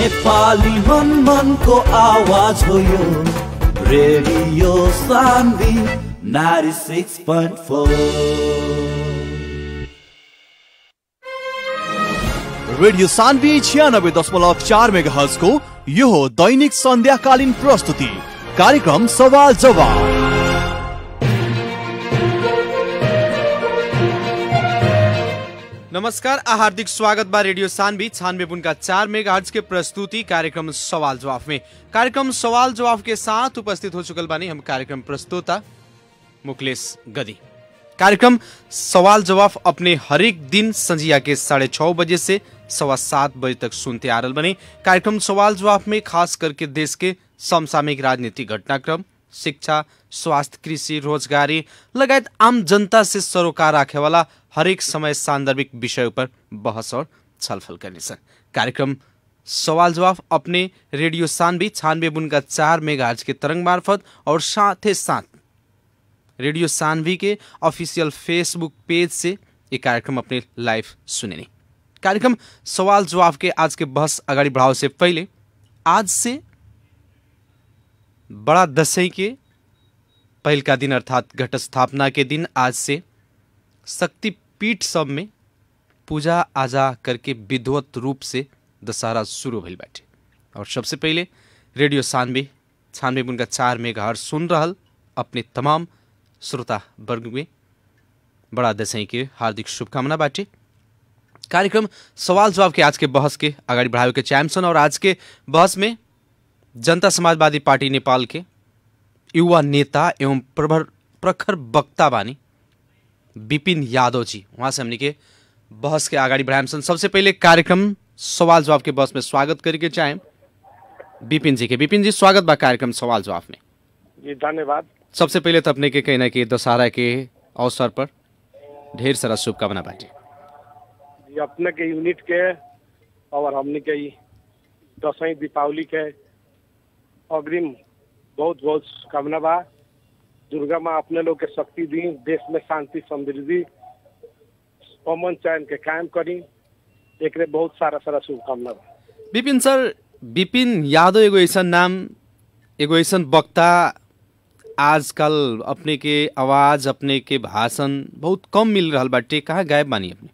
नेपाली मन मनको आवाज हो यो रेडियो सान्वी नारी six point four radio Sanvi छियानब्बे दशमलव चार मेगा को यो हो दैनिक सन्ध्याकालीन प्रस्तुति कार्यक्रम सवाल जवाब नमस्कार आ हार्दिक स्वागत बा रेडियो सानवी छानवे पुन का चार मेगा के प्रस्तुति कार्यक्रम सवाल जवाब में कार्यक्रम सवाल जवाब के साथ उपस्थित हो चुकल बानी हम कार्यक्रम प्रस्तुता मुकलेश गदी कार्यक्रम सवाल जवाब अपने हरेक दिन संजिया के साढ़े छः बजे से सवा सात बजे तक सुनते आ रहल बने कार्यक्रम सवाल जवाब में खास करके देश के समसामयिक राजनीतिक घटनाक्रम शिक्षा स्वास्थ्य कृषि रोजगारी लगायत आम जनता से सरोकार राखे वाला हरेक समय सान्दर्भिक विषय पर बहस और छलफल करने सर कार्यक्रम सवाल जवाब अपने रेडियो सानवी छानवे बुन का चार मेगा के तरंग मार्फत और साथ ही साथ रेडियो सानवी के ऑफिशियल फेसबुक पेज से ये कार्यक्रम अपने लाइव सुनेने कार्यक्रम सवाल जवाब के आज के बहस अगाडि बढ़ाव से पहले आज से बड़ा दसैं के पहल का दिन अर्थात घट स्थापना के दिन आज से शक्तिपीठ सब में पूजा आजा करके विधिवत रूप से दशहरा शुरू भइल बाटे और सबसे पहले रेडियो सानवे छानवे उनका चार मेगा सुन रहल अपने तमाम श्रोता वर्ग में बड़ा दसैं के हार्दिक शुभकामना बाटे कार्यक्रम सवाल जवाब के आज के बहस के अगाडि बढ़ावे के चाहन्छन् और आज के बहस में जनता समाजवादी पार्टी नेपाल के युवा नेता एवं प्रभर प्रखर वक्ता बानी विपिन यादव जी वहाँ से हमने के बहस के अगाडि बढ़ाएम सन सबसे पहले कार्यक्रम सवाल जवाब के बहस में स्वागत करके चाहें विपिन जी के विपिन जी स्वागत बा कार्यक्रम सवाल जवाब में जी धन्यवाद सबसे पहले तो अपने के कहीं ना कहीं दशहरा के अवसर पर ढेर सारा शुभकामना बाटे जी अपने के यूनिट के और हमने के ई दसवीं दीपावली के अग्रिम बहुत बहुत शुभकामना बा दुर्गा माँ अपने लोग के शक्ति दी देश में शांति समृद्धि अमन चैन के कायम करी एक बहुत सारा सारा शुभकामना बा विपिन सर विपिन यादव एगो ऐसा नाम एगो ऐसा वक्ता आजकल अपने के आवाज अपने के भाषण बहुत कम मिल रहा बाटे कहाँ गायब बानी अपने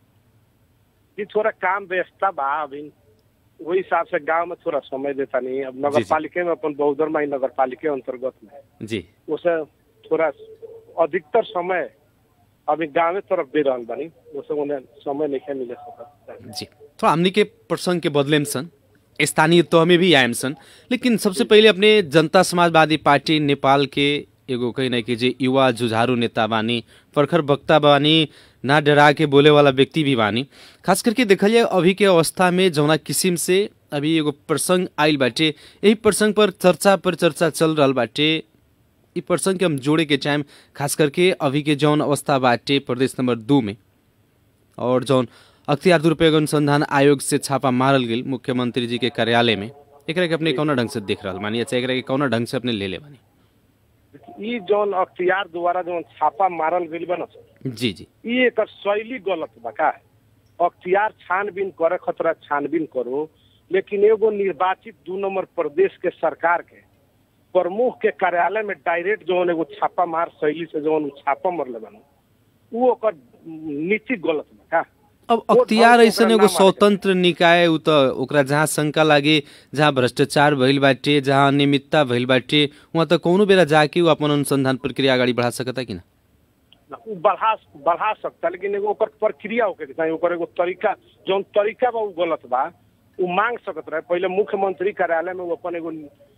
जी थोड़ा काम व्यस्तता बा अभी वही हिसाब से गांव में थोड़ा समय देता नहीं अब नगर पालिका में अपन बहुदर माई नगर पालिका अंतर्गत में जी उसे थोड़ा अधिकतर समय अभी गाँव तरफ दे रहा बानी उसे उन्हें समय नहीं मिले सकता जी थोड़ा हमनी के प्रसंग के बदले में सन स्थानीय तो हमें भी आयम सन लेकिन सबसे पहले अपने जनता समाजवादी पार्टी नेपाल के एगो कहीं ना कि जे युवा जुझारू नेता बानी प्रखर वक्ता बानी ना डरा के बोले वाला व्यक्ति भी बानी खास करके देखल जाए अभी के अवस्था में जौना किसिम से अभी एगो प्रसंग आयल बाटे यही प्रसंग पर चर्चा पर चर्चा चल रहा बाटे ई प्रसंग के हम जोड़े के चाहेम खास करके अभी के जौन अवस्था बाटे प्रदेश नंबर दू में और जौन अख्तियार दुरुपयोग अनुसंधान आयोग से छापा मारल गेल मुख्यमंत्री जी के कार्यालय में एकरा के अपने कौना ढंग से देख रहा मानी अच्छा एकरा के कौना ढंग से अपने ले ले बानी ई जौन अख्तियार द्वारा जौन छापा मारल गइल बा ना जी जी ई एकर शैली गलत बा का अख्तियार छानबीन करे खतरा छानबीन करो लेकिन एगो निर्वाचित दू नंबर प्रदेश के सरकार के प्रमुख के कार्यालय में डायरेक्ट जौन एगो छापा मार शैली से जौन छापा मरले बना उ ओकर नीति गलत बा का अब वो अख्तियार ढंग से ऐसन ओकरा एगो ना माने। स्वतंत्र निकाय उ त ओकरा जहाँ शंका लागे जहाँ भ्रष्टाचार भइल बाटे जहाँ अनियमितता भइल बाटे वहाँ त कौनो बेरा जाके उ अपन अनुसंधान प्रक्रिया अगाडि बढ़ा सकता कि ना ना, उ बढ़ा बढ़ा सकता लेकिन एगो ओकर प्रक्रिया होके के चाहिए ओकर एगो तरीका जौन तरीका बा उ गलत बा उ मांग सकत रहे पहले मुख्यमंत्री कार्यालय में उ अपन एगो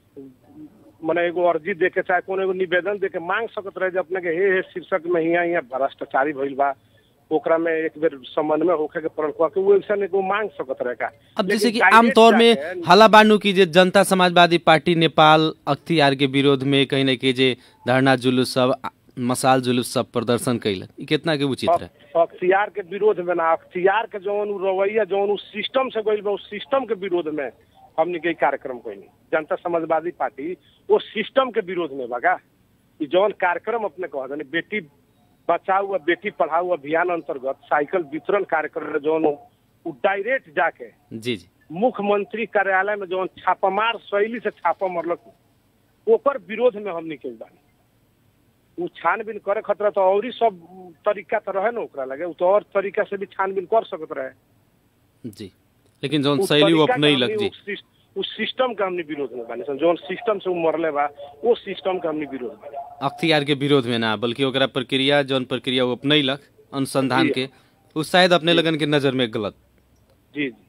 मने एगो अर्जी दे के चाहे कोनो एगो निवेदन दे के मांग सकत रहे जे अपने के हे हे शीर्षक में हियां हियां भ्रष्टाचारी भइल बा ओकरा में एक बेर समन्वय होके के पड़ल के उ ऐसा एगो मांग सकत रहे का अब जैसे कि लेकिन आमतौर में direct हला बांडू की जे जनता समाजवादी पार्टी नेपाल अख्तियार के विरोध में कहीं ना कहीं जे धरना जुलूस सब आ- मसाल जुलूस सब प्रदर्शन कैल ई कितना के उचित रहे अख- अख्तियार के विरोध में ना अख्तियार के जौन उ रवैया जौन उ सिस्टम से गइल बा उस सिस्टम के विरोध में हमने के ई कार्यक्रम कइनी जनता समाजवादी पार्टी वो सिस्टम के विरोध में बगा ई जौन कार्यक्रम अपने कह दनी बेटी बचाओ व बेटी पढ़ाओ अभियान अंतर्गत साइकिल वितरण कार्यक्रम में जौन उ डायरेक्ट जाके जी जी मुख्यमंत्री कार्यालय में जौन छापामार शैली से छापा मरलक ओकर विरोध में हमनी के बानी उ छानबीन करे खतरा तो और ही सब तरीका तो रहे ना ओकरा लगे उ तो और तरीका से भी छानबीन कर सकत रहे जी लेकिन जौन उ शैली वो तरीका अपने के लग हमनी जी उ सिस- उ सिस्टम के हमनी विरोध में बानी सन जौन सिस्टम से उ मरले बा वो सिस्टम के हमनी विरोध बानी अख्तियार के विरोध में ना बल्कि ओकरा प्रक्रिया जौन प्रक्रिया वो अपनैलक अनुसंधान जी। के उ शायद अपने लगन के नजर में गलत जी जी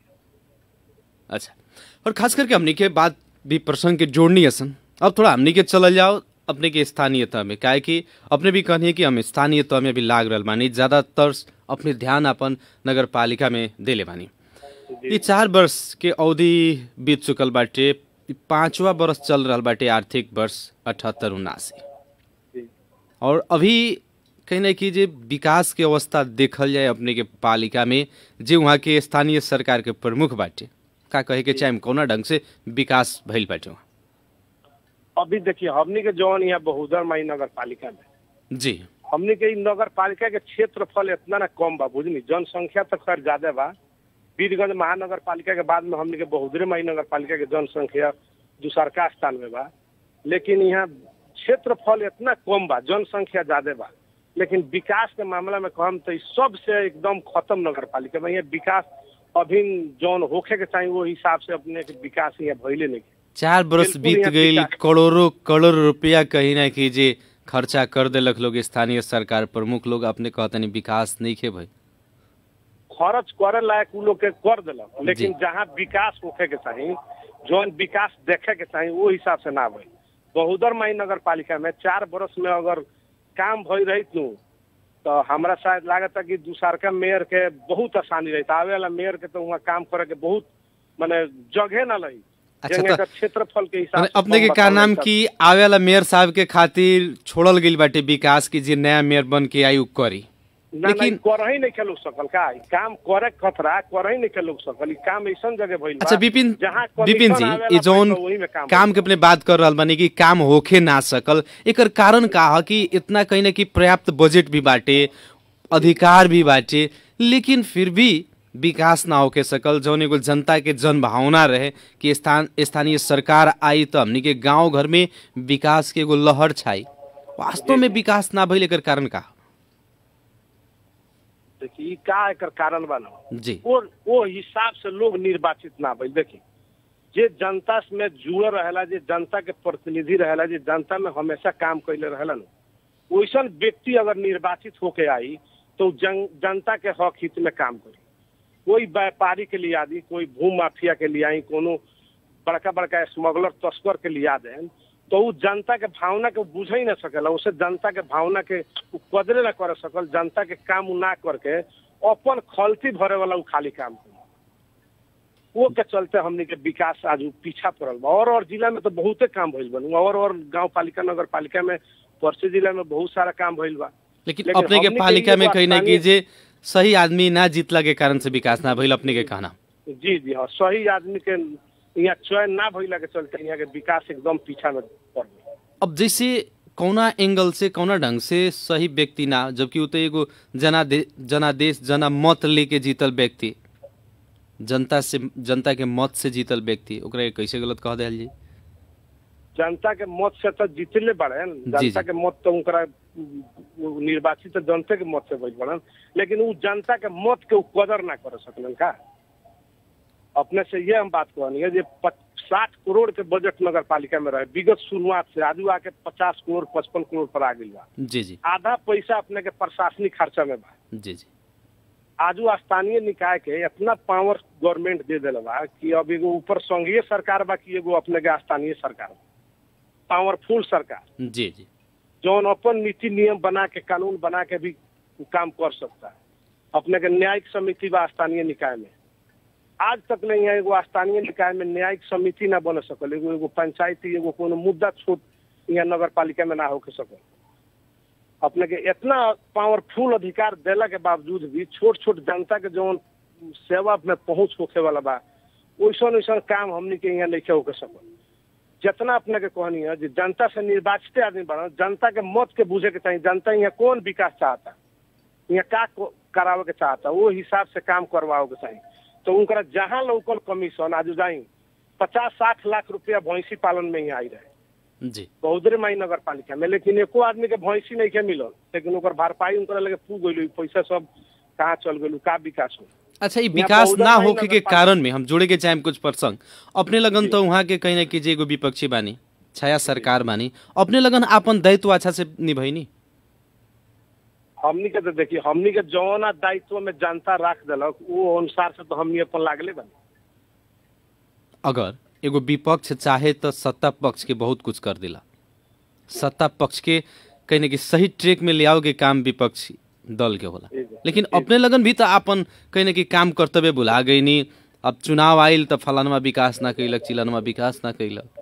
अच्छा और खास करके हमनी के बात भी प्रसंग के जोड़नी असन अब थोड़ा हमनी के चलल जाओ अपने के स्थानीयता में काहे कि अपने भी कहनी कि हम स्थानीयता में भी लाग रहल बानी ज्यादातर अपने ध्यान अपन नगर पालिका में देले बानी ये चार वर्ष के अवधि बीत चुकल बाटे ई पांचवा वर्ष चल रहल बाटे आर्थिक वर्ष अठहत्तर उनासी जी और अभी कहीं ना कि जे विकास के अवस्था देखल जाए अपने के पालिका में जे वहाँ के स्थानीय सरकार के प्रमुख बाटे का कहे के चाहे कौना ढंग से विकास भइल बाटे वहाँ अभी देखिए हमनी के जौन यहाँ बहुदर माई नगर पालिका में जी हमनी के इ नगर पालिका के क्षेत्रफल इतना ना कम बा बुझनी जनसंख्या तो खैर ज्यादा बा वीरगंज महानगर पालिका के बाद में हमनी के बहुदरे माई नगर पालिका के जनसंख्या दूसरका स्थान में बा लेकिन यहाँ क्षेत्रफल इतना कम बा जनसंख्या ज्यादा बा लेकिन विकास के मामला में कहम तो इ सबसे एकदम खत्म नगर पालिका में यहाँ विकास अभी जौन होखे के चाहिए वो हिसाब से अपने के विकास यहाँ भइले नहीं चार बरस बिल्कुल बीत यहाँ गई विकास- करोड़ों करोड़ रुपया कहीं ना कि जे खर्चा कर देलक लोग स्थानीय सरकार प्रमुख लोग अपने कहतनी विकास नहीं खे भाई खर्च करे लायक उ लोग के कर दिलक लेकिन जी। जहाँ विकास होखे के चाही जौन विकास देखे के चाही वो हिसाब से ना भई बहुदर माई नगर पालिका में चार बरस में अगर काम भई रही नु तो हमरा शायद लागत कि दूसरका मेयर के बहुत आसानी रही आवे वाला मेयर के तो वहाँ काम करे के बहुत माने जगह ना लही अच्छा, जेंगे तो- एकर क्षेत्रफल के हिसाब माने से अपने के हम का बतावल नाम जाता। की आवे वाला मेयर साहब के खातिर छोड़ल गइल बाटे विकास की जे नया मेयर बन के आई उ करी ना लेकिन- लेकिन कर ही नहीं के लोग सकल का ई काम करे के खतरा कर ही नहीं के लोग सकल ई काम ऐसन जगह भइल बा अच्छा विपिन जहाँ विपिन commission जी आवेला ये जौन पैसा वही में काम काम के अपने बात कर रहल बानी कि काम होखे ना सकल एकर कारण का ह कि इतना कहीं ना कि पर्याप्त बजट भी बाटे अधिकार भी बाटे लेकिन फिर भी विकास ना होके सकल जौन एगो जनता के जन भावना रहे कि स्थान स्थानीय सरकार आई तो हमनी के गांव घर में विकास के एगो लहर छाई वास्तव में विकास ना भइल एकर कारण का देखिए ई का एकर कारण बा ना जी वो वो हिसाब से लोग निर्वाचित ना भइल देखिए जे जनता में जुड़ल रहेला जे जनता के प्रतिनिधि रहेला जे जनता में हमेशा काम कैले रहेला ना वैसन व्यक्ति अगर निर्वाचित होके आई तो जन, जनता के हक हित में काम करी कोई व्यापारी के लिए आदि कोई भू माफिया के लिए आई कोनो बड़का बड़का स्मगलर तस्कर के लिया देन तो उ जनता के भावना के बुझ ही ना सकेला उसे जनता के भावना के उ कदरे ना कर सकल जनता के काम उ ना करके अपन खलती भरे वाला उ खाली काम करी वो के चलते हमने के विकास आज उ पीछा पड़ल बा और और जिला में तो बहुते काम भइल बा और और गांव पालिका नगर पालिका में परसे जिला में बहुत सारा काम भइल बा लेकिन लेकिन अपने के हमनी के पालिका में एगो कहीं ना कि स्थानीय- जे सही आदमी ना जीतला के कारण से विकास ना भइल अपने के कहना जी जी हाँ सही आदमी के यहाँ चयन ना भइला के चलते यहाँ के विकास एकदम पीछा में पड़ गई अब जैसे कौना एंगल से कौना ढंग से सही व्यक्ति ना जबकि उ तो एगो जनादे जनादेश जना मत लेके जीतल व्यक्ति जनता से जनता के मत से जीतल व्यक्ति ओकरा के कैसे गलत कह दिया जी जनता के मत से तो जीतले बड़े जी, जनता जी। के मत तो उनकरा उ- निर्वाचित तो जनता के मत से भइल बड़न लेकिन उ जनता के मत के उ कदर ना कर सकलन का अपने से ये हम बात कहनी है जे साठ करोड़ के बजट नगर पालिका में रहे विगत शुरुआत से आजू आके पचास करोड़ पचपन करोड़ पर आ गई बा जी जी आधा पैसा अपने के प्रशासनिक खर्चा में बा जी जी आजू स्थानीय निकाय के इतना पावर गवर्नमेंट दे दिल बा कि अब एगो ऊपर संघीय सरकार बा कि एगो अपने के स्थानीय सरकार बा पावरफुल सरकार जी जी जौन अपन नीति नियम बना के कानून बना के भी काम कर सकता है अपने के न्यायिक समिति बा स्थानीय निकाय में आज तक ले यहाँ एगो स्थानीय निकाय में न्यायिक समिति ना बन सकल एगो एगो पंचायती एगो कोनो मुद्दा छोट यहाँ नगर पालिका में ना होके सकल अपने के इतना पावरफुल अधिकार देला के बावजूद भी छोट छोट जनता के जौन सेवा में पहुंच होखे वाला बा वैसन वैसन काम हमनी के यहाँ नहीं होके सकल जितना अपने के कहनी है जे जनता से निर्वाचित आदमी बना जनता के मत के बुझे के चाहिए जनता यहाँ कौन विकास चाहता यहाँ का को- करावे के चाहता वो हिसाब से काम करवाओ के चाहिए तो उनका जहाँ लौकल कमीशन आज जाई पचास साठ लाख रुपया भैंसी पालन में ही आई रहे जी बहुदरे माई नगर पालिका में लेकिन एको आदमी के भैंसी नहीं के मिलल लेकिन ओकर भरपाई उनकर लगे पू गइल पैसा सब कहाँ चल गइल का विकास हो अच्छा ये यहाँ विकास बहुदर ना नहीं होके के नगर पालिका- कारण में हम जोड़े के चाहे कुछ प्रसंग अपने लगन तो वहाँ के कहीं ना कहीं एगो विपक्षी बानी छाया सरकार बानी अपने लगन आपन दायित्व अच्छा से निभैनी हमनी के तो देखिए हमनी के जौना दायित्व में जनता राख दिलक वो अनुसार से तो हमनी अपन लागले बनी अगर एगो विपक्ष चाहे तो सत्ता पक्ष के बहुत कुछ कर दिला सत्ता पक्ष के कहीं ना कहीं सही ट्रैक में ले आओगे काम विपक्षी दल के होला जी, जी। लेकिन अपने लगन भी तो आपन कहीं ना कहीं काम कर्तव्य भुला गई नी अब चुनाव आइल तो फलानमा विकास ना कैलक चिलनमा विकास ना कैलक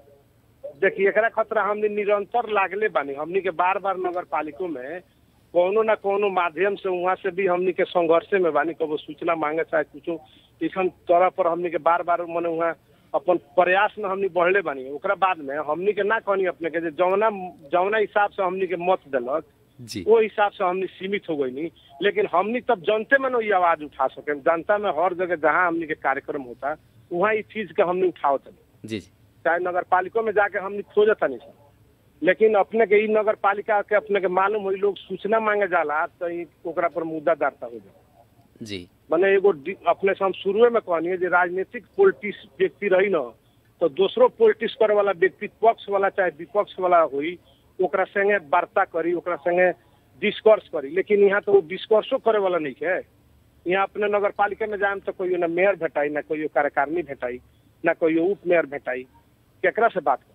देखिए एकरा खतरा हमनी निरंतर लागले बानी हमनी के बार बार नगर पालिकों में कोनो ना कोनो माध्यम से वहाँ से भी हमनी के संघर्षे में बानी कबो सूचना मांगे चाहे कुछो इसन तरह पर हमनी के बार बार मने वहाँ अपन प्रयास में हमनी बढ़ले बानी ओकरा बाद में हमनी के ना कहनी अपने के जे जौना जौना हिसाब से हमनी के मत दिलक जी वो हिसाब से हमनी सीमित हो गई लेकिन हमनी तब जनते में न ये आवाज उठा सके जनता में हर जगह जहाँ हमनी के कार्यक्रम होता वहाँ इस चीज के हमनी उठावत नहीं जी जी चाहे नगर पालिका में जाके हमने खोजत नहीं सर लेकिन अपने के ई नगर पालिका के अपने के मालूम हुई लोग सूचना मांगे जाला तो ई ओकरा पर मुद्दा दार्ता हो जाए जी मने एगो डि- अपने से हम शुरुए में कहनी जे राजनीतिक पॉलिटिक्स व्यक्ति रही न तो दूसरो पॉलिटिक्स करे वाला व्यक्ति पक्ष वाला चाहे विपक्ष वाला हुई ओकरा संगे वार्ता करी ओकरा संगे डिस्कर्स करी लेकिन यहाँ तो वो डिस्कर्सो करे वाला नहीं है यहाँ अपने नगर पालिका में जाए तो कोई ना मेयर भेटाई ना कोई कार्यकारिणी भेटाई ना कोई उप मेयर भेटाई केकरा से बात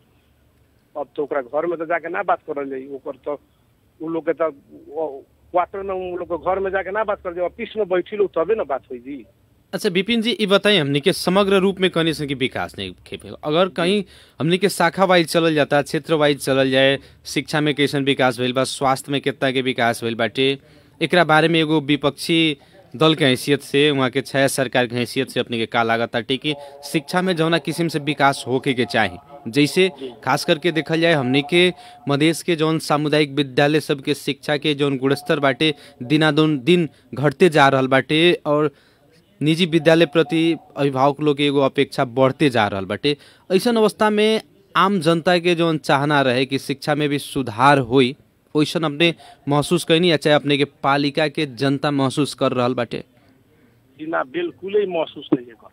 कर अब तो ओकरा घर में तो जाके ना बात करल जाई ओकर तो उ लोग के तो वो- क्वार्टर में उ लोग के घर में जाके ना बात कर जाए ऑफिस में बैठी लोग तबे ना बात हुई जी अच्छा विपिन जी ये बताइए हमने के समग्र रूप में कहने से कि विकास नहीं खेपे अगर कहीं हमने के शाखा वाइज चलल जाता क्षेत्र वाइज चलल जाए शिक्षा में कैसन विकास भइल बा स्वास्थ्य में कितना के विकास भइल बाटे एकरा बारे में एगो विपक्षी दल के हैसियत से वहाँ के छाया सरकार के हैसियत से अपने के का लागत ताटे कि शिक्षा में जौना किस्म से विकास होके के चाही जैसे खास करके देखल जाए हमने के मधेश के जौन सामुदायिक विद्यालय सब के शिक्षा के जौन गुणस्तर बाटे दिनादुन दिन घटते जा रहल बाटे और निजी विद्यालय प्रति अभिभावक लोग के एगो अपेक्षा बढ़ते जा रहल बाटे ऐसन अवस्था में आम जनता के जौन चाहना रहे कि शिक्षा में भी सुधार होई वैसन अपने महसूस कैनी या चाहे अपने के पालिका के जनता महसूस कर रहल बाटे जी ना बिल्कुल ही महसूस नहीं है कर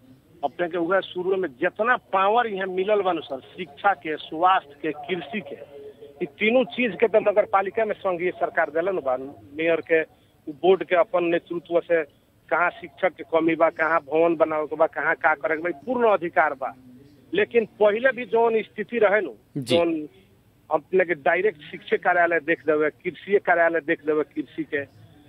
अपने के उहे शुरू में जितना पावर यहाँ मिलल बा सर शिक्षा के स्वास्थ्य के कृषि के ई तीनों चीज के तो नगर पालिका में संघीय सरकार दिलन बा मेयर के बोर्ड के अपन नेतृत्व से कहाँ शिक्षक के कमी बा कहाँ भवन बनावे के बा कहाँ का करे के बा ई पूर्ण अधिकार बा लेकिन पहले भी जौन स्थिति रहे नु जी। जौन अपने के डायरेक्ट शिक्षक कार्यालय देख देवे कृषि कार्यालय देख देवे कृषि के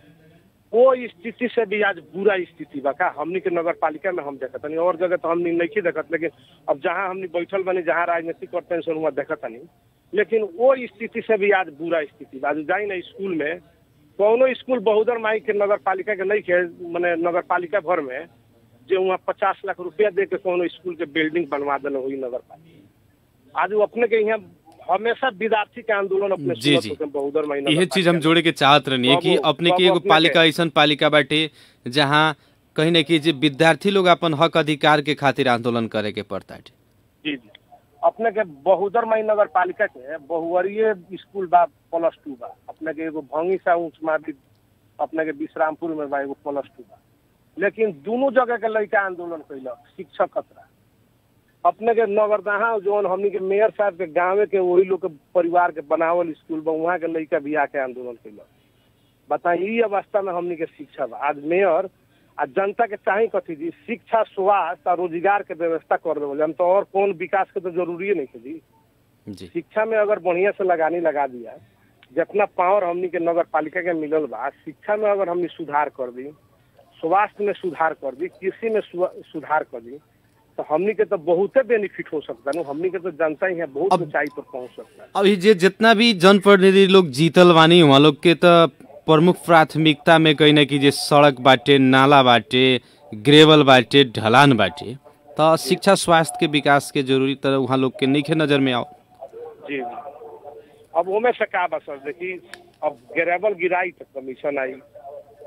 वो स्थिति से भी आज बुरा स्थिति बा का हमनी के नगर पालिका में हम देखत तनी और जगह तो हमनी नहीं देखत लेकिन अब जहाँ हमनी बैठल बनी जहाँ राजनीति करते हैं वहाँ देखत तनी लेकिन वो स्थिति से भी आज बुरा स्थिति बा आज जाई ना स्कूल में कौनो स्कूल बहुदर माई के नगर पालिका के नहीं के मने नगर पालिका भर में जो वहाँ पचास लाख रुपया दे के कोनो स्कूल के बिल्डिंग बनवा देने हुई नगर पालिका आज वो अपने के यहाँ हमेशा विद्यार्थी के आंदोलन अपने जी, सुनत जी। होते हैं बहुदर माई यह चीज हम जोड़े के चाहत रहनी है कि बाबू- अपने के बाबू एगो अपने पालिका के- ऐसन पालिका बाटे जहाँ कहीं ना कहीं जे विद्यार्थी लोग अपन हक अधिकार के खातिर आंदोलन करे के पड़ता है जी जी अपने के बहुदर मई नगर पालिका के बहुवरीय स्कूल बा प्लस टू बा अपने के एगो भंगी सा उच्च माध्यमिक अपने के विश्रामपुर में बा एगो प्लस टू बा लेकिन दोनों जगह के लड़का आंदोलन कैलक शिक्षक खतरा अपने के नगरदहा जौन हमनी के मेयर साहब के गाँव के वही लोग के परिवार के बनावल स्कूल बा वहाँ के लड़का भी आके आंदोलन कैलक बताइए ई अवस्था में हमनी के शिक्षा बा आज मेयर आ जनता के चाहे कथी जी शिक्षा स्वास्थ्य और रोजगार के व्यवस्था कर देवल हम तो और कौन विकास के तो जरूरी नहीं है जी जी शिक्षा में अगर बढ़िया से लगानी लगा दिया जितना पावर हमनी के नगर पालिका के मिलल बा शिक्षा में अगर हमनी सुधार कर दी स्वास्थ्य में सुधार कर दी कृषि में सु- सुधार कर दी तो हमनी के तो बहुते बेनिफिट हो सकता है हमनी के तो जनता ही है बहुत अब- ऊंचाई पर पहुंच सकता है अभी जे जितना भी जनप्रतिनिधि लोग जीतल बानी वहाँ लोग के तो प्रमुख प्राथमिकता में कहीं ना कहीं जे सड़क बाटे नाला बाटे ग्रेवल बाटे ढलान बाटे तो शिक्षा स्वास्थ्य के विकास के जरूरी तरह वहाँ लोग के नहीं नजर में आओ जी जी अब ओमे से का बा सर देखी अब ग्रेवल गिराई तो कमीशन आई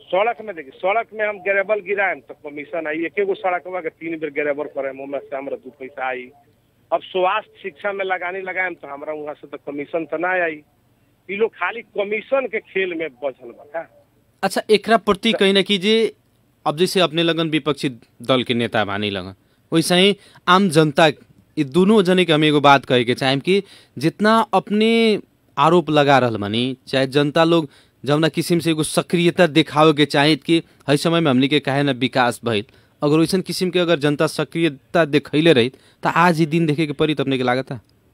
सड़क में देखिए सड़क में हम ग्रेबल गिराएम तो कमीशन आई एक एगो सड़कवा के तीन बेर ग्रेबल करेम ओमे से हमरा दू पैसा आई अब स्वास्थ्य शिक्षा में लगानी लगाएम तो हमरा वहाँ से तो कमीशन तो ना आई ई लोग खाली कमीशन के खेल में बचल बा का अच्छा एकरा प्रति कहीं ना कीजिए अब जैसे अपने लगन विपक्षी दल के नेता बानी लगन वैसे ही आम जनता ये दोनों जने के हम एगो बात कहे के चाहेम कि जितना अपने आरोप लगा रहल बानी चाहे जनता लोग जौना किसिम से एगो सक्रियता दिखावे के चाहे कि हर समय में हमनी के काहे ना विकास भइल अगर वैसन किसिम के अगर जनता सक्रियता दिखैले रही तो आज ही दिन देखे के पड़ी तो अपने के लागत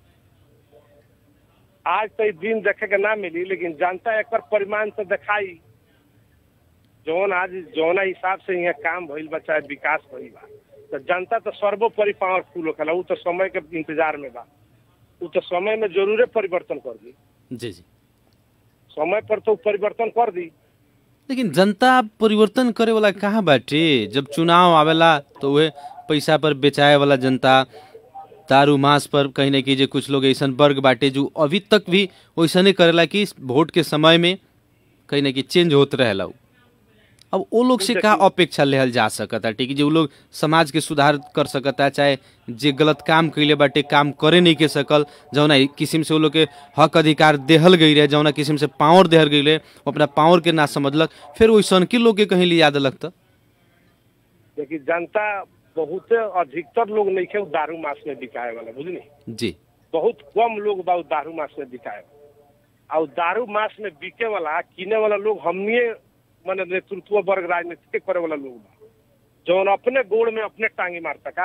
आज तो ई दिन देखे के ना मिली लेकिन जनता एक परिमाण से दिखाई जौन आज जौना हिसाब से यहाँ काम भइल बा चाहे विकास भइल बा तो जनता तो सर्वोपरि पावरफुल होखेला उ तो समय के इंतजार में बा उ तो समय में जरूरे परिवर्तन कर दी जी जी समय पर तो उ परिवर्तन कर दी लेकिन जनता परिवर्तन करे वाला कहाँ बाटे जब चुनाव आवेला तो वह पैसा पर बेचाए वाला जनता दारू मांस पर कहीं ना कीजिए कुछ लोग ऐसा वर्ग बाटे जो अभी तक भी वैसने करेला कि वोट के समय में कहीं ना कहीं चेंज होत रहेला उ। अब वो लोग से का अपेक्षा लेहल जा सकता ठीक है जो लोग समाज के सुधार कर सकता चाहे जे गलत काम कैले बाटे काम करे नहीं के सकल जौना किस्म से वो लोग के हक अधिकार देहल गई रहे जौना किस्म से पावर देहल गई रहे वो अपना पावर के ना समझलक फिर वैसन के लोग के कहीं लिया देलक तो लेकिन जनता बहुत अधिकतर लोग नहीं खे दारू मास में बिकाए वाला बुझली जी बहुत कम लोग बा उ दारू मास में बिकाए और दारू मास में बिके वाला किने वाला लोग हमनिए माने नेतृत्व वर्ग राजनीति करे वाला लोग बा जौन अपने गोड़ में अपने टांगी मारता का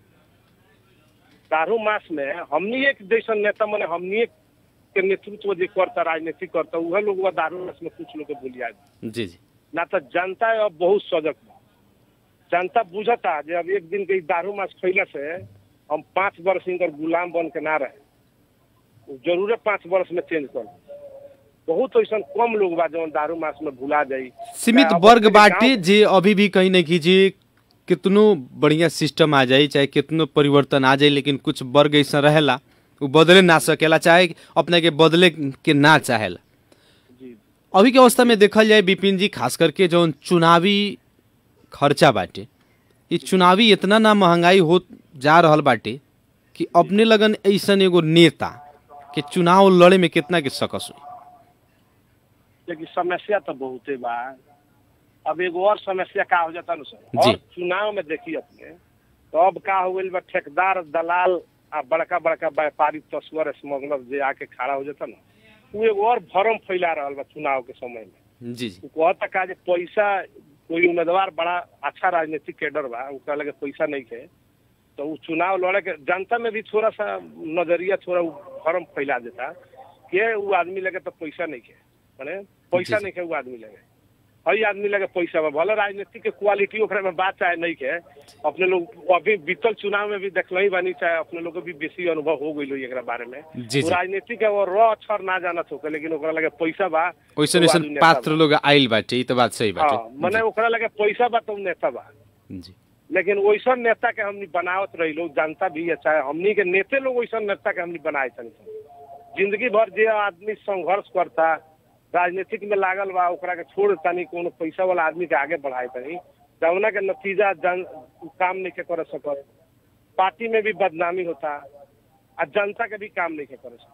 दारू मास में हमनी एक जैसन नेता माने हमनी के नेतृत्व जो करता राजनीति करता उहे लोग बा दारू मास में कुछ लोग के भूलिया जी जी ना तो जनता अब बहुत सजग बा जनता बुझता जे अब एक दिन के ई दारू मास खैला से हम पाँच वर्ष इनकर गुलाम बन के ना रहे उ जरूरे पाँच वर्ष में चेंज कर बहुत ऐसा कम लोग बा जौन दारू मास में भुला जाई सीमित अब वर्ग अपने बाटे गाँव- जे अभी भी कहीं ना कीजिए कितनो बढ़िया सिस्टम आ जाए चाहे कितनो परिवर्तन आ जाए लेकिन कुछ वर्ग ऐसा रहेला वो बदले ना सकेला चाहे अपने के बदले के ना चाहेला जी अभी के अवस्था में देखल जाए विपिन जी खास करके जौन चुनावी खर्चा बाटे ये चुनावी इतना ना महंगाई हो जा रहल बाटे कि अपने लगन ऐसन एगो नेता के चुनाव लड़े में कितना के सकस हुई लेकिन समस्या तो बहुते बा अब एगो और समस्या का हो जाता ना सर जी। और चुनाव में देखी अपने तो अब का हो गइल बा ठेकेदार दलाल आ बड़का बड़का व्यापारी तस्वर स्मगलर जे आके खड़ा हो जाता ना उ एगो और भरम फैला रहल बा चुनाव के समय में जी जी उ कहता का जे पैसा कोई उम्मीदवार बड़ा अच्छा राजनीतिक कैडर बा ओकरा लगे पैसा नहीं है तो उ चुनाव लड़े के जनता में भी थोड़ा सा नजरिया थोड़ा उ भरम फैला देता के उ आदमी लगे तो पैसा नहीं है माने पैसा जी, जी। नहीं है उ आदमी लगे हई आदमी लगे पैसा बा भले राजनीतिक के क्वालिटी ओकरा में बात चाहे नहीं है अपने लोग अभी बीतल चुनाव में भी देखल ही बानी चाहे अपने लोग के भी बेसी अनुभव हो गई एकरा बारे में जी, उ जी। राजनीतिक के वो र अक्षर ना जानत होके लेकिन ओकरा लगे पैसा बा वैसन उ वैसन आदमी नेता पात्र बा। लोग आइल बाटे ई तो बात सही हाँ बाटे मने ओकरा लगे पैसा बा तो उ नेता बा जी जी लेकिन वैसन नेता के हमनी बनावत रही लोग जनता भी है चाहे हमनी के नेते लोग वैसन नेता के हमनी बनाए तनी जिंदगी भर जे आदमी संघर्ष करता राजनीतिक में लागल बा ओकरा के छोड़ तनी कोनो पैसा वाला आदमी के आगे बढ़ाए तनी जौना के नतीजा जन उ काम नहीं के कर सकत पार्टी में भी बदनामी होता आ जनता के भी काम नहीं के कर सकत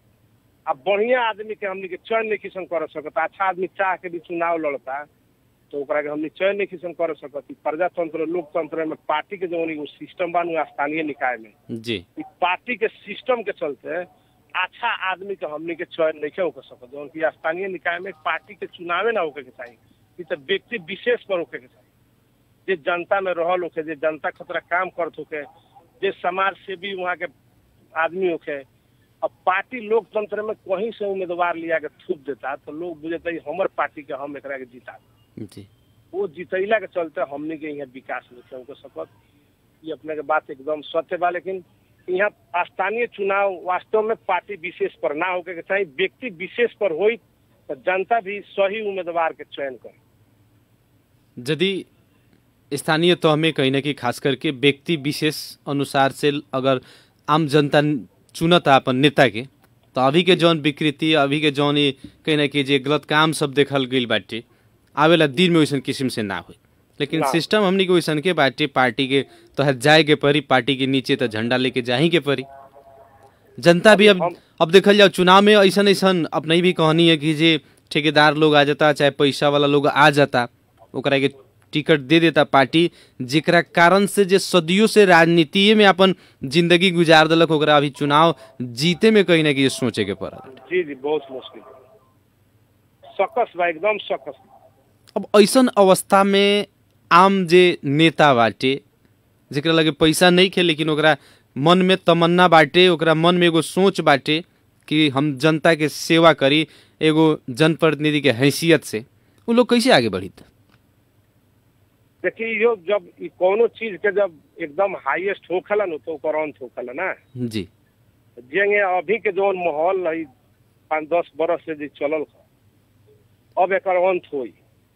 अब बढ़िया आदमी के हमनी के चयन नहीं किसन कर सकत अच्छा आदमी चाह के भी चुनाव लड़ता तो ओकरा के हमनी चयन नहीं किसन कर सकत ई प्रजातंत्र लोकतंत्र में पार्टी के जौन एगो सिस्टम बा नु स्थानीय निकाय में जी ई पार्टी के सिस्टम के चलते अच्छा आदमी के हमनी के चयन नहीं होकर सकत जौन की स्थानीय निकाय में पार्टी के चुनावे ना होके के चाहिए ई तो व्यक्ति विशेष पर होके के चाहिए जे जनता में रहल होके जे जनता खतरा काम करत होके जे समाज से भी वहाँ के आदमी होके अब पार्टी लोकतंत्र में कहीं से उम्मीदवार लिया के थूप देता तो लोग बुझेता ई हमर पार्टी के हम एकरा के जीता जी वो जितैला के चलते हमने के यहाँ विकास नहीं हो सकत ये अपने के बात एकदम सत्य बा लेकिन यहाँ स्थानीय चुनाव वास्तव में पार्टी विशेष पर ना होके के चाहिए व्यक्ति विशेष पर होई तो जनता भी सही उम्मीदवार के चयन करे यदि स्थानीय तह में कहीं ना कहीं खास करके व्यक्ति विशेष अनुसार से अगर आम जनता चुनता अपन नेता के तो अभी के जौन विकृति अभी के जौन ई कहीं ना कहीं जे गलत काम सब देखल गई बाटे आवेला दिन में वैसन किस्म से ना होई लेकिन ना। सिस्टम हमनी के वैसन के बाटे पार्टी के तहत जाए के पड़ी पार्टी के नीचे तो झंडा लेके जाही के पड़ी जनता भी अब हम- अब देखल जाओ चुनाव में ऐसन ऐसन अपने भी कहानी है कि जे ठेकेदार लोग आ जाता चाहे पैसा वाला लोग आ जाता ओकरा के टिकट दे देता पार्टी जेकरा कारण से जे सदियों से राजनीति में अपन जिंदगी गुजार देलक ओकरा अभी चुनाव जीते में कहीं ना कहीं सोचे के पड़ल जी जी बहुत मुश्किल सकस बा एकदम सकस अब ऐसन अवस्था में आम जे नेता बाटे जेकरा लगे पैसा नहीं खे लेकिन ओकरा मन में तमन्ना बाटे ओकरा मन में एगो सोच बाटे कि हम जनता के सेवा करी एगो जनप्रतिनिधि के हैसियत से उ लोग कैसे आगे बढ़ी त? देखिए यो जब ई कोनो चीज के जब एकदम हाईएस्ट होखेला न तो ओकर अंत होखेला ना जी जेंगे अभी के जौन माहौल है पाँच दस बरस से जे चलल ह, अब एकर अंत होई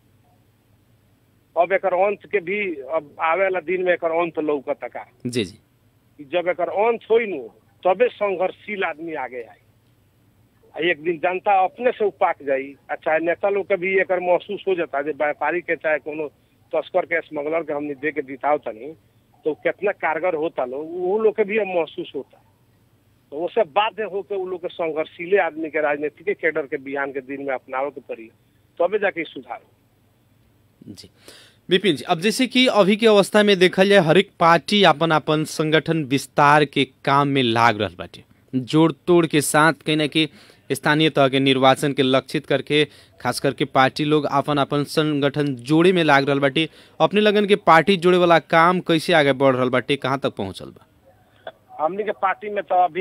अब एकर अंत के भी अब आवेला दिन में एकर अंत लौकता का जी जी कि जब एकर अंत होई नु तबे संघर्षशील आदमी आगे आई आ एक दिन जनता अपने से उपाक जाई आ चाहे नेता लोग के भी एकर महसूस हो जाता जे व्यापारी के चाहे कोनो तस्कर के स्मगलर के हमने दे के दिताव तनी तो कितना कारगर होता लोग वो लोग के भी अब महसूस होता तो उससे बाध्य होकर वो लोग के संघर्षशीले आदमी के राजनीतिक कैडर के बिहान के दिन में अपनावे के पड़ी तबे जाके ई सुधार हो। जी विपिन जी अब जैसे कि अभी के अवस्था में देखल जाए हरेक पार्टी अपन अपन संगठन विस्तार के काम में लाग रहल बाटे जोड़ तोड़ के साथ कहीं ना कहीं स्थानीय तह के निर्वाचन के लक्षित करके खास करके पार्टी लोग अपन अपन संगठन जोड़े में लाग रहल बाटे अपने लगन के पार्टी जोड़े वाला काम कैसे आगे बढ़ रहल बाटे कहाँ तक पहुँचल बा हमनी के पार्टी में तो अभी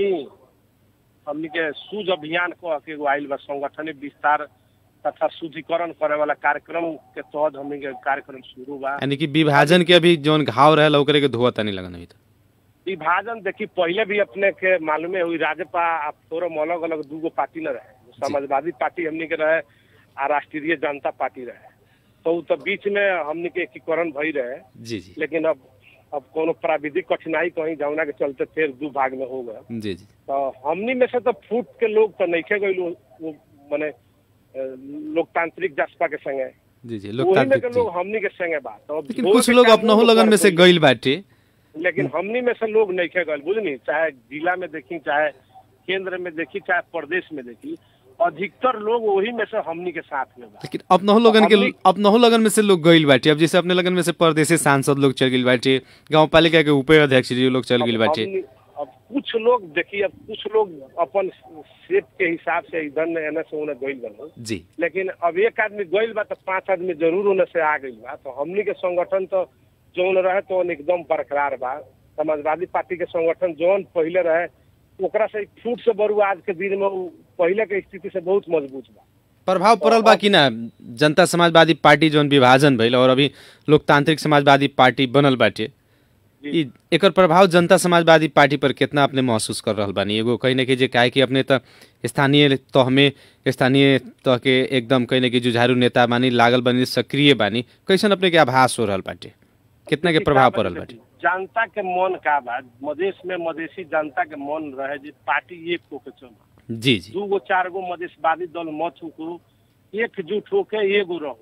हमनी के सूझ अभियान को के एगो आइल बा संगठन विस्तार तथा शुद्धिकरण करे वाला कार्यक्रम के तहत हमनी के कार्यक्रम शुरू बा यानी कि विभाजन के अभी जौन घाव रहल ओकरे के धोआ तनी लगन अभी तक विभाजन देखी पहले भी अपने के मालूमे हुई राजपा आ फोरम अलग अलग दूगो पार्टी न रहे समाजवादी पार्टी हमनी के रहे आ राष्ट्रीय जनता पार्टी रहे तो उ तो बीच में हमनी के एकीकरण भई रहे जी जी लेकिन अब अब कोनो प्राविधिक कठिनाई कहीं जमुना के चलते फिर दू भाग में हो गए जी जी तो हमनी में से तो फूट के लोग तो नहीं गए वो माने अ, लोकतांत्रिक जसपा के संगे जी जी वही में लोकतांत्रिक के जी। लोग हमनी के संगे बात तो अब लेकिन धोए कुछ के लोग काम अपनहु वो लगन में से कर देई। गइल बाटे लेकिन हमनी में से लोग नहीं गए बुझनी चाहे जिला में देखी चाहे केंद्र में देखी चाहे प्रदेश में देखी अधिकतर लोग वही में से हमनी के साथ में बा लेकिन अपनहु लगन के हमनी- अपनहु लगन में से लोग गइल बाटे अब जैसे अपने लगन में से परदेसी सांसद लोग चल गइल बाटे गांव पालिका के उपाध्यक्ष जी लोग चल गइल अब बाटे हमनी- अब कुछ लोग देखिए अब कुछ लोग अपन सेप के हिसाब से इधर एने से उन्हें गइल बनो जी लेकिन अब एक आदमी गइल बा तो पांच आदमी जरूर उन्हें से आ गइल बा तो हमनी के संगठन तो जौन रहे तो एकदम बरकरार बा समाजवादी पार्टी के संगठन जौन पहले रहे ओकरा से फूट से बरू आज के दिन में उ पहले के स्थिति से बहुत मजबूत बा प्रभाव पड़ल बा कि ना जनता समाजवादी पार्टी जौन विभाजन भइल और अभी लोकतांत्रिक समाजवादी पार्टी बनल बाटे जी। ई एकर प्रभाव जनता समाजवादी पार्टी पर कितना अपने महसूस कर रहल बानी एगो कहीं ना कहीं जे काहे कि अपने त स्थानीय तह में स्थानीय तह के एकदम कहीं ना कहीं जुझारू नेता बानी लागल बानी सक्रिय बानी कैसन अपने के आभास हो रहल बाटे कितना के प्रभाव पड़ल बाटे जनता के मन का बा मधेश में मधेसी जनता के मन रहे जे पार्टी एक होके चला जी जी दू गो चार गो मधेशवादी दल मत होको एकजुट होके एगो रहो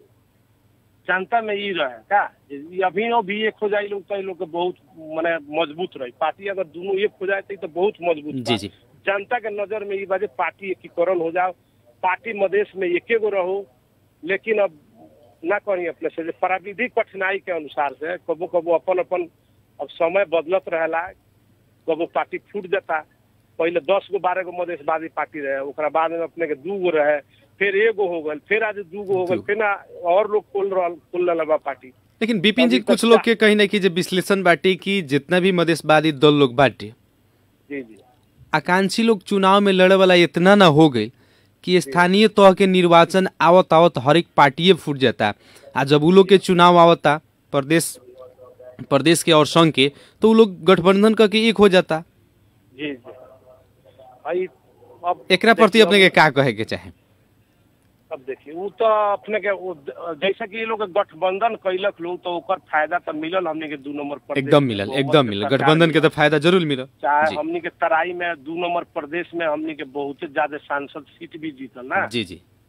जनता में ई रहे का जे ई अभिनव भी एक हो जाए लोग तो ई लोग के बहुत माने मजबूत रही पार्टी अगर दोनों एक हो जाए तो ई तो बहुत मजबूत जी बा। जी जनता के नजर में ई बाजे पार्टी एकीकरण हो जाओ पार्टी मधेश में एके गो रहो लेकिन अब ना करी अपने से जे प्राविधिक कठिनाई के अनुसार से कबो कबो अपन अपन अब समय बदलत रहेला कबो पार्टी फूट जाता पहले दस गो बारह गो मधेशवादी पार्टी रहे ओकरा बाद में अपने के दू गो रहे फिर एगो हो गल फिर आज दू गो हो गल फिर ना और लोग खोल रहल खोल रहल बा पार्टी लेकिन बिपिन जी अभी तक कुछ लोग क्या- के कहीं ना कहीं जे विश्लेषण बाटे कि जितना भी मधेशवादी दल लोग बाटे जी जी आकांक्षी लोग चुनाव में लड़े वाला इतना ना हो गई कि स्थानीय तह के निर्वाचन आवत आवत हर एक पार्टिए फूट जाता आ जब उ लोग के चुनाव आवता प्रदेश प्रदेश के और संघ के तो उ लोग गठबंधन करके एक हो जाता जी जी भाई अब एकरा प्रति देखिए, अपने के का कहे के चाहे अब देखिए वो तो अपने के वो जैसे कि ये लोग गठबंधन कैलक लोग तो ओकर फायदा तो मिलल हमने के दू नंबर प्रदेश एकदम में, मिलल दो एकदम नंबर मिलल सरकार गठबंधन के मिलल। तो फायदा जरूर मिलल चाहे जी हमनी के तराई में दू नंबर प्रदेश में हमनी के बहुत ज्यादा सांसद सीट भी जीतल ना जी जी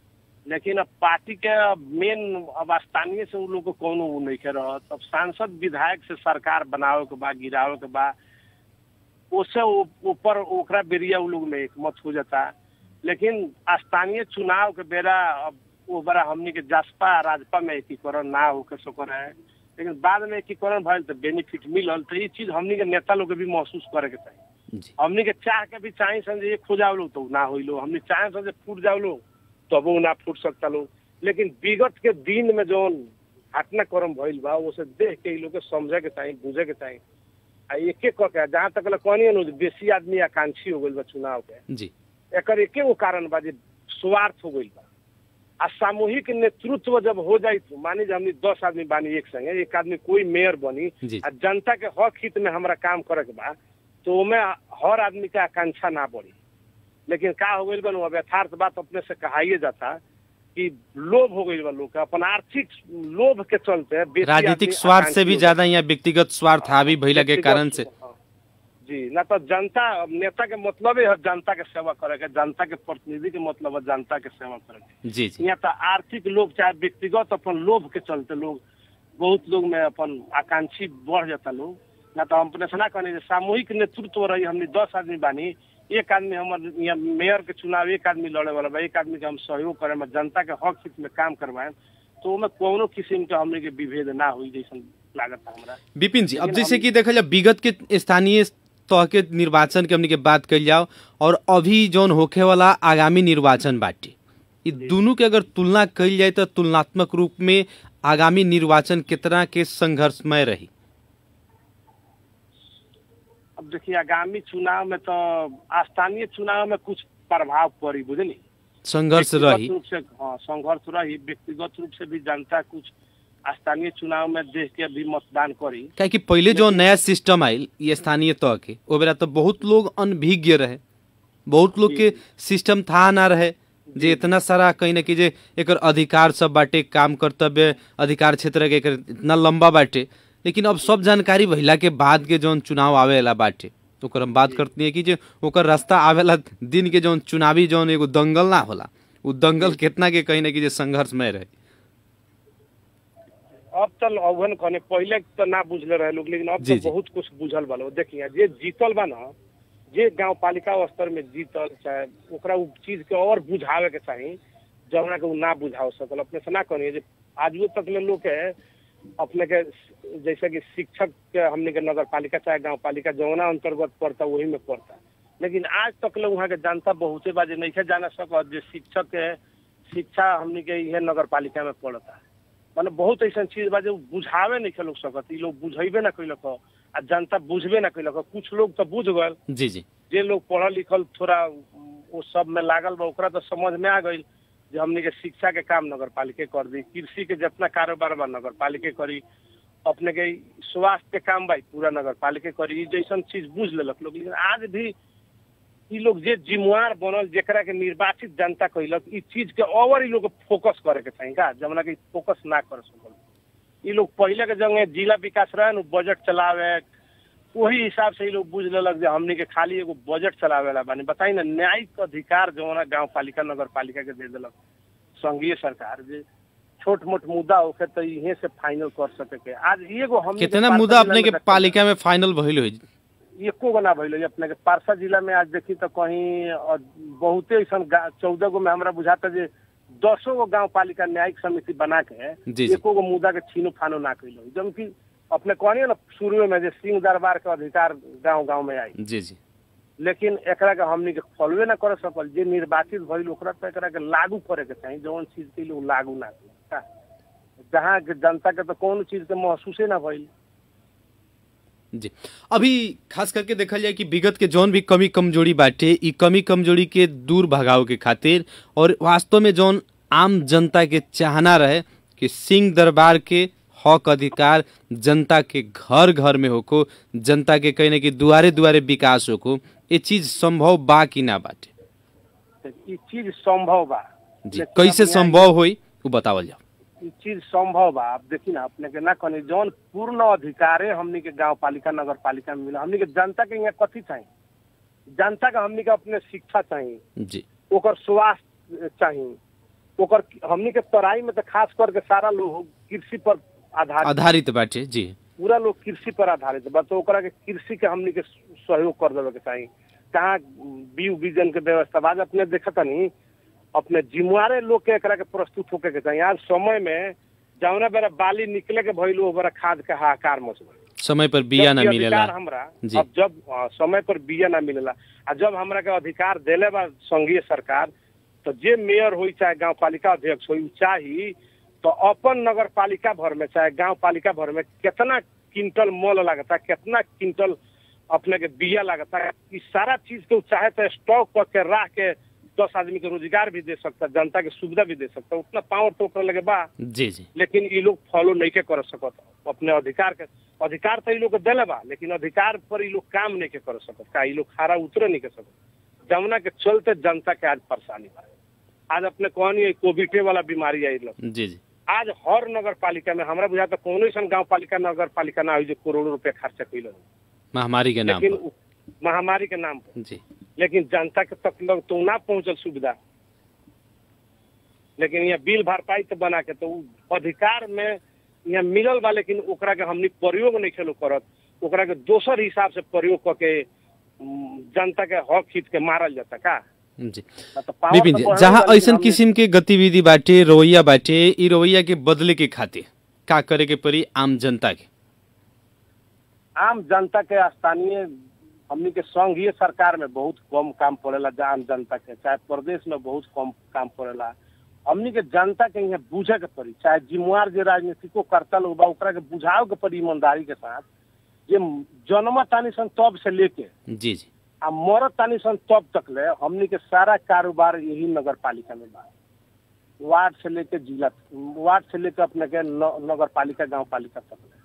लेकिन अब पार्टी के मेन अब स्थानीय से उ लोग को कोनो उ नहीं के रहत अब सांसद विधायक से सरकार बनावे के बा गिरावे के बा उससे उ- ऊपर ओकरा बेरिया उ लोग में एक मत हो जाता लेकिन स्थानीय चुनाव के बेरा अब वो बड़ा हमनी के जसपा राजपा में एकीकरण ना होके सकर है लेकिन बाद में एकीकरण भइल तो बेनिफिट मिलल तो ये चीज हमनी के नेता लोग के भी महसूस करे के चाहिए जी हमनी के चाह के भी चाहे सन जे खो जाओ लोग तो उ ना होइलो हमनी चाहे सन जे फूट जाओ लोग तब उ ना फूट सकता लोग लेकिन विगत के दिन में जौन घटनाक्रम भइल बा उसे देख के इ लोग के समझे के चाहिए बुझे के चाहिए आ एक एक करके जहाँ तक ले कहनी नु बेसी आदमी आकांक्षी हो गइल बा चुनाव के जी एकर एके गो कारण बा जे स्वार्थ हो गइल बा आ सामूहिक नेतृत्व जब हो जाई तो मानी जे हमनी दस आदमी बानी एक संगे एक आदमी कोई मेयर बनी जी। आ जनता के हक हित में हमरा काम करे के बा तो ओमे हर आदमी के आकांक्षा ना बढ़ी लेकिन का हो गइल बा नु, अब यथार्थ बात अपने से कहाइए जाता कि लोभ हो गइल बा लोग के अपन आर्थिक लोभ के चलते बेसी राजनीतिक आदमी स्वार्थ से भी आकांक्षी हो ज्यादा यहाँ व्यक्तिगत स्वार्थ हावी भइला के व्यक्तिगत- कारण से हाँ। जी ना तो जनता अब नेता के मतलब है जनता के सेवा करे के जनता के प्रतिनिधि के मतलब है जनता के सेवा करे के जी जी यहाँ तो आर्थिक लोग चाहे व्यक्तिगत अपन लोभ के चलते लोग बहुत लोग में अपन आकांक्षी बढ़ जाता लोग ना तो हम अपने से ना कहने जे सामूहिक नेतृत्व रही हमने दस आदमी बानी एक आदमी हमर यहाँ मेयर के चुनाव एक आदमी लड़े वाला बा एक आदमी के हम सहयोग करे में जनता के हक हित में काम करवाए तो ओमे कोनो किस्म के हमने के विभेद ना हुई जैसन लागत हमरा विपिन जी अब लेकिन जैसे हम- कि देखल जाए विगत के स्थानीय तह के निर्वाचन के हमनी के बात कल जाओ और अभी जौन होखे वाला आगामी निर्वाचन बाटे ये दोनों के अगर तुलना कल जाए तो तुलनात्मक रूप में आगामी निर्वाचन कितना के संघर्षमय रही अब देखिए आगामी चुनाव में तो स्थानीय चुनाव में कुछ प्रभाव पड़ी बुझली संघर्ष व्यक्तिगत रही रूप से हाँ संघर्ष रही व्यक्तिगत रूप से भी जनता कुछ स्थानीय चुनाव में देख के भी मतदान करी क्या कि पहले जो नया सिस्टम आयल ये स्थानीय तह के ओ बेरा तो बहुत लोग अनभिज्ञ रहे बहुत लोग के सिस्टम था ना रहे जे इतना सारा कहीं ना कहीं जे एकर अधिकार सब बाटे काम कर्तव्य अधिकार क्षेत्र के एकर इतना लंबा बाटे लेकिन अब सब जानकारी भइला के बाद के जौन चुनाव आवेला बाटे ओकर हम बात करती है कि जे ओकर रास्ता आवेला दिन के जौन चुनावी जौन एगो दंगल ना होला उ दंगल कितना के कहीं ना कहीं जे संघर्षमय रहे अब चल अवहन कहने पहले तो ना बुझले रहे लोग लेकिन अब जी, तो जी। बहुत कुछ बुझल बा लोग देखिए जे जीतल बा ना जे गांव पालिका स्तर में जीतल चाहे ओकरा उ चीज के और बुझावे के चाही जौना के उ ना बुझा सकल अपने से ना कहनी जे आजू तक ले लोग के अपने के जैसे कि शिक्षक के हमने के नगर पालिका चाहे गांव पालिका जौना अंतर्गत पड़ता वही में पड़ता लेकिन आज तक ले वहाँ के जनता बहुते बाजे नहीं जाना सकत जे शिक्षक के शिक्षा हमने के इहे नगर पालिका में पड़ता माने बहुत ऐसा चीज बा जो बुझावे नहीं लोग सकत ई लोग बुझेबे ना कैलक आ जनता बुझबे ना कैलक कुछ लोग तो बुझ गए जी जी जे लोग पढ़ल लिखल थोड़ा वो सब में लागल बा ओकरा तो समझ में आ गई जे हमनी के शिक्षा के काम नगर पालिके कर दी कृषि के जितना कारोबार बा नगर पालिके करी अपने के स्वास्थ्य के काम बा ई पूरा नगर पालिके करी ई जैसन चीज बुझ लेलक लोग लेकिन आज भी ई लोग जे जिम्मेवार बनल जेकरा के निर्वाचित जनता कैलक ई चीज के और ई लोग के फोकस करे के चाही का जमना के फोकस ना कर सकल ई लोग पहले के जंगे जिला विकास रहे न बजट चलावे वही हिसाब से ई लोग बुझ लेलक जे हमनी के खाली एगो बजट चलावेला बानी बताई ना न्यायिक अधिकार जौना गांव पालिका नगर पालिका के दे देलक संघीय सरकार जे छोट मोट मुद्दा होखे तो इहे से फाइनल कर सके के आज एगो हमनी के कितना पार्सा मुद्दा जिला अपने के में देखल पालिका में फाइनल भइल होई एको गो ना भइल अपने के पारसा जिला में आज देखी तो कहीं अ, बहुते ऐसा चौदह गो में हमरा बुझाता जे दसो गो गांव पालिका न्यायिक समिति बना के जी, जी। एको गो मुद्दा के छीनो फानो ना कैल जबकि अपने कहनी ना शुरू में जे सिंह दरबार के अधिकार गांव गांव में आई जी जी लेकिन एकरा के हमनी के फॉलोए ना कर सकल जे निर्वाचित भइल ओकरा तो एकरा के लागू करे के चाही जौन चीज के लोग लागू ना करी जहाँ के जनता के तो कौन चीज के महसूसे ना भइल जी अभी खास करके देखल जाए कि विगत के जौन भी कमी कमजोरी बाटे ई कमी कमजोरी के दूर भगाव के खातिर और वास्तव में जौन आम जनता के चाहना रहे कि सिंह दरबार के हक अधिकार जनता के घर घर में होको जनता के कहीं ना कहीं दुआरे दुआरे विकास होको ये चीज संभव बा कि ना बाटे तो ई चीज संभव बा जी लेकिन कैसे अब यहाँ संभव होई वो बतावल जाओ ई चीज संभव बा आप देखी ना अपने के ना कहनी जौन पूर्ण अधिकारे हमनी के गांव पालिका नगर पालिका में मिला हमनी के जनता के यहाँ कथी चाहिए जनता के हमनी के अपने शिक्षा चाहिए जी ओकर स्वास्थ्य चाहिए ओकर हमनी के तराई में तो खास करके सारा लोग कृषि पर आधारित आधारित बाटे जी पूरा लोग कृषि पर आधारित बा तो ओकरा के कृषि के हमनी के सहयोग कर देवे के चाही कहाँ बीज बीजन के व्यवस्था बा आज अपने देखत नहीं अपने जिम्मेवारे लोग के एकरा के प्रस्तुत होके के चाही आज समय में जौना बेरा बाली निकले के भइल ओ बेरा खाद के हाहाकार मच गइल समय पर बिया ना जबकि मिलेला अधिकार हमरा जी। अब जब हाँ, समय पर बिया ना मिलेला आ जब हमरा के अधिकार देले बा संघीय सरकार तो जे मेयर होई चाहे गांव पालिका अध्यक्ष होई उ चाही तो अपन नगर पालिका भर में चाहे गांव पालिका भर में कितना क्विंटल मोल लागता कितना क्विंटल अपने के बिया लागता ई सारा चीज के उ चाहे तो स्टॉक करके रख के दस आदमी के रोजगार भी दे सकता जनता के सुविधा भी दे सकता उतना पावर तो ओकरा लगे बा जी जी लेकिन ई लोग फॉलो नहीं के कर सकत अपने अधिकार के अधिकार तो ई लोग के देले बा लेकिन अधिकार पर ई लोग काम नहीं के कर सकत का ई लोग खारा उतरे नहीं के सकत जमुना के चलते जनता के आज परेशानी बा आज अपने कहनी है कोविडे वाला बीमारी आई लोग जी जी आज हर नगर पालिका में हमरा बुझाता कोनो ऐसा गांव पालिका नगर पालिका ना हुई जो करोड़ों रुपया खर्चा कैल महामारी के नाम लेकिन पर उ- महामारी के नाम पर जी लेकिन जनता के तक लग तो ना पहुंचल सुविधा लेकिन यहाँ बिल भरपाई तो बना के तो उ अधिकार में यहाँ मिलल बा लेकिन ओकरा के हमनी प्रयोग नहीं खेलो करत ओकरा के दोसर हिसाब से प्रयोग करके उम, जनता के हक हित के मारल जाता का जी ना तो power विपिन तो जी बढ़ल जहाँ बा, लेकिन ऐसन हमनी- किसिम के गतिविधि बाटे रवैया बाटे ई रवैया के बदले के खातिर का करे के पड़ी आम जनता के आम जनता के स्थानीय हमनी के संघीय सरकार में बहुत कम काम पड़ेला जा आम जनता के चाहे प्रदेश में बहुत कम काम पड़ेला हमनी के जनता के यहाँ बूझे के पड़ी चाहे जिम्मेवार जे राजनीतिको करता लोग बा ओकरा के बुझाव के पड़ी ईमानदारी के साथ जे जन्म तानी सन तब से लेके जी जी आ मरत तानी सन तब तक ले हमनी के सारा कारोबार यही नगर पालिका में बा वार्ड से लेके जिला वार्ड से लेके अपने के न- नगर पालिका गाँव पालिका तक ले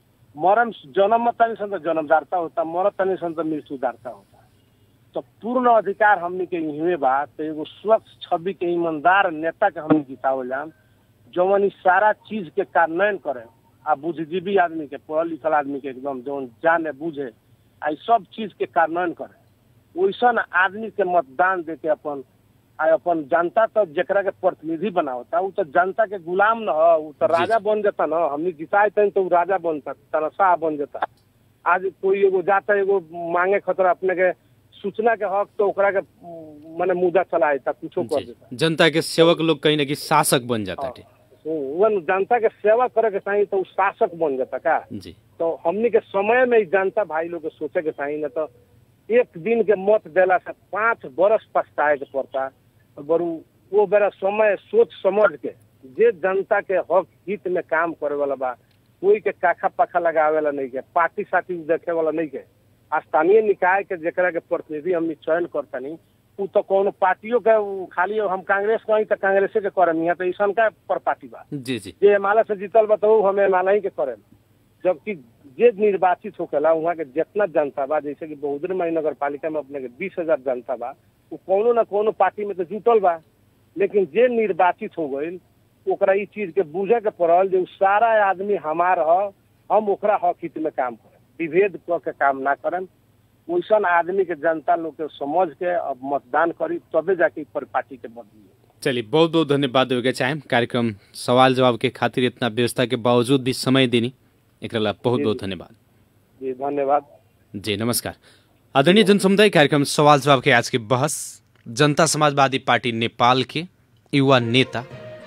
मरण जन्म तानी सन तो जन्मदारता होता मरत तानी सन तो मृत्युदारता होता तो पूर्ण अधिकार हमनी के इहवे बा तो एगो स्वच्छ छवि के ईमानदार नेता के हमनी जितावल जाम जवन ई सारा चीज के कार्यान्वयन करे आ बुद्धिजीवी आदमी के पढ़ल लिखल आदमी के एकदम जवन जाने बुझे आ ई सब चीज के कार्यान्वयन करे वैसन आदमी के मतदान दे के अपन आ अपन जनता तो जेकरा के प्रतिनिधि बनावता उ तो जनता के गुलाम न ह उ तो जी। राजा बन जाता न हमनी जिताए तन तो उ राजा बनता तनशाह बन जाता आज कोई एगो जाता एगो मांगे खतरा अपने के सूचना के हक तो ओकरा के उम, मने मुद्दा चलाए ता कुछो कर जी देता जनता के सेवक लोग कहीं ना कहीं शासक बन जाता है वन जनता के सेवा करे के चाही तो उ शासक बन जाता का जी तो हमनी के समय में ई जनता भाई लोग के सोचे के चाही न तो एक दिन के मत देला से पांच बरस पछताए के पड़ता तो बरू वो बेरा समय सोच समझ के जे जनता के हक हित में काम करे वाला बा कोई के काखा पाखा लगावे वाला नहीं के पार्टी साथी देखे वाला नहीं के स्थानीय निकाय के जेकरा के प्रतिनिधि हमनी चयन करतनी उ तो कोनो पार्टियों के उ खाली हम कांग्रेस कहीं तो कांग्रेसे के करम यहाँ तो ईसन का पर पार्टी बा जी जी जे एमाले से जीतल बा तो उ हम एमाले ही के करेम जबकि जे निर्वाचित होकेला वहाँ के जितना जनता बा जैसे कि बहुदरी मई नगर पालिका में अपने के बीस हजार जनता बा उ कोनो न कोनो पार्टी में तो जुटल बा लेकिन जे निर्वाचित हो गईल ओकरा ई चीज के बूझे के पड़ल जे उ सारा आदमी हमार ह हम ओकरा हक हित में काम करें विभेद क के काम ना करें वैसन आदमी के जनता लोग के समझ के अब मतदान करी तबे जाके ई पर पार्टी के बदली चलिए बहुत बहुत धन्यवाद देवे के चाहेम कार्यक्रम सवाल जवाब के खातिर इतना व्यवस्था के बावजूद भी समय देनी एक बहुत बहुत धन्यवाद जी धन्यवाद जी नमस्कार आदरणीय जनसमुदाय कार्यक्रम सवाल जवाब के आज के बहस जनता समाजवादी पार्टी नेपाल के युवा नेता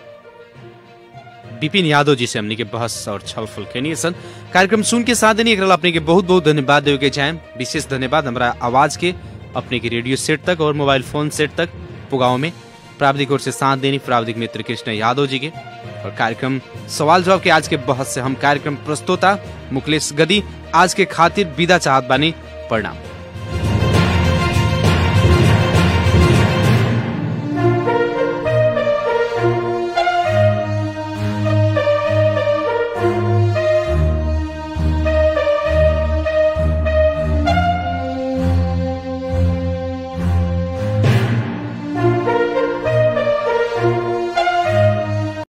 विपिन यादव जी से हमने के बहस और छलफल कैनी सन कार्यक्रम सुन के साथ देनी एकरा ला अपने के बहुत बहुत धन्यवाद देवे के चाहेम विशेष धन्यवाद हमारा आवाज के अपने के रेडियो सेट तक और मोबाइल फोन सेट तक पुगाव में प्राविधिक ओर से साथ देनी प्राविधिक मित्र कृष्ण यादव जी के और कार्यक्रम सवाल जवाब के आज के बहस से हम कार्यक्रम प्रस्तोता मुकलेश गदी आज के खातिर विदा चाहत बानी प्रणाम